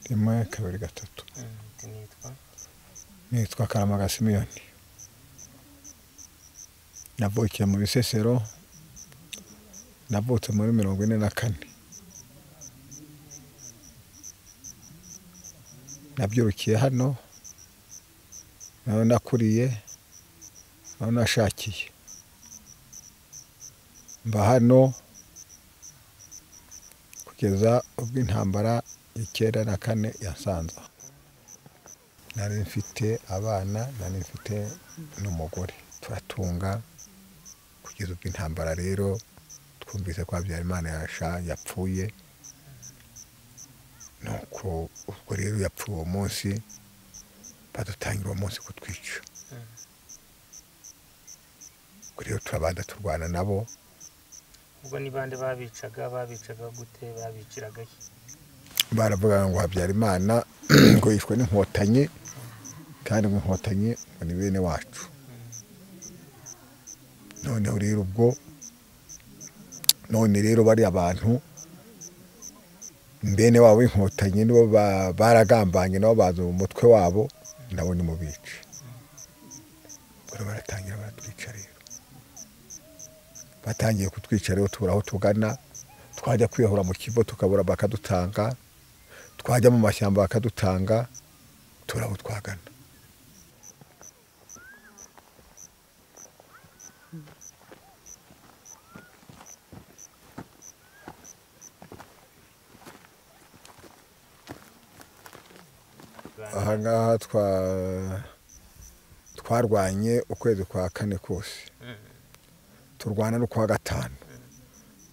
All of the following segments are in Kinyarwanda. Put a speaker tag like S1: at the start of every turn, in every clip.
S1: rimwe kabiri gatatu
S2: undi nitwa
S1: nitwa karamaga simiyoni navukiye mu bisesero navutse muri mirongo ine na kane nabyirukiye hano naho nakuriye naho nashakiye mba hano kugeza ubwo intambara icyenda na kane yasanze aho. nari mfite abana nari mfite n'umugore turatunga kugeza ubwo intambara rero twumvise ko habyarimana yasha yapfuye nuko ubwo rero yapfuye uwo munsi badutangira uwo munsi kutwica ubwo rero turabanza turwana nabo
S2: ubwo ni bande babicaga babicaga gute babiciraga iki
S1: baravuga ngo habyarimana ngo yishwe n'inkotanyi kandi ngo inkotanyi ngo ni bene wacu noneho rero ubwo none rero bariya bantu bene wabo b'inkotanyi nibo ba- baragambanye nabo baza mu mutwe wabo nabo ni mu bici rero baratangira baratwica rero batangiye kutwica rero tubura aho tugana twajya kwiyahura mu kigo tukabura bakadutanga twajya mu mashyamba bakadutanga tubura aho twagana aha ngaha twa- twarwanye ukwezi kwa kane kose turwana no kwa gatanu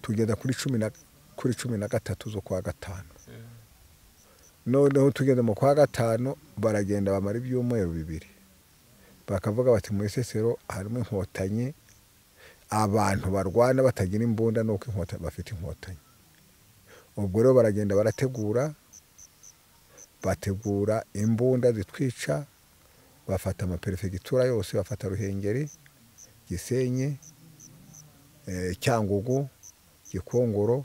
S1: tugeza kuri cumi na kuri cumi na gatatu zo kwa gatanu noneho tugeze mu kwa gatanu baragenda bamara ibyumweru bibiri bakavuga bati mu isesero harimo inkotanyi abantu barwana batagira imbunda nuko inkotanyi bafite inkotanyi ubwo rero baragenda barategura bategura imbunda zitwica bafata amaperefegitura yose bafata ruhengeri gisenyi eh, cyangugu gikongoro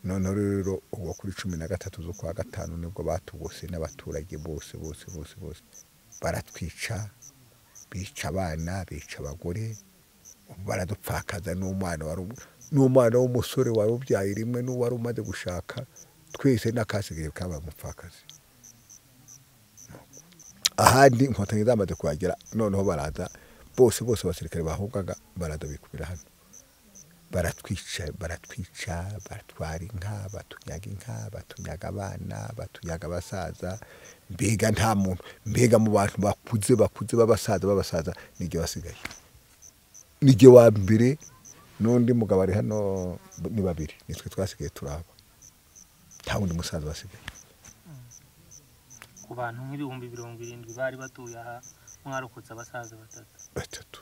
S1: noneho rero ubwo kuri cumi na gatatu z'ukwa gatanu nibwo batugose n'abaturage bose bose bose bose baratwica bica abana bica abagore baradupfakaza n'umwana wari um- n'umwana w'umusore wari ubyaye rimwe n'uwari umaze gushaka twese n'akasigaye kabaye umupfakazi ahandi inkotanyi zamaze kuhagera noneho baraza bose bose abasirikare bahungaga baraza bikubira hano baratwica baratwica batwara inka batunyaga inka batunyaga abana batunyaga abasaza mbega nta muntu mbega mu bantu bakuze bakuze b'abasaza b'abasaza nijye wasigaye nijye wa mbere n'undi mugabo ari hano ni babiri nitwe twasigaye turaba nta wundi musaza wasigaye
S2: ku bantu nk'ibihumbi mirongo irindwi bari batuye aha mwarokotse abasaza batatu
S1: batatu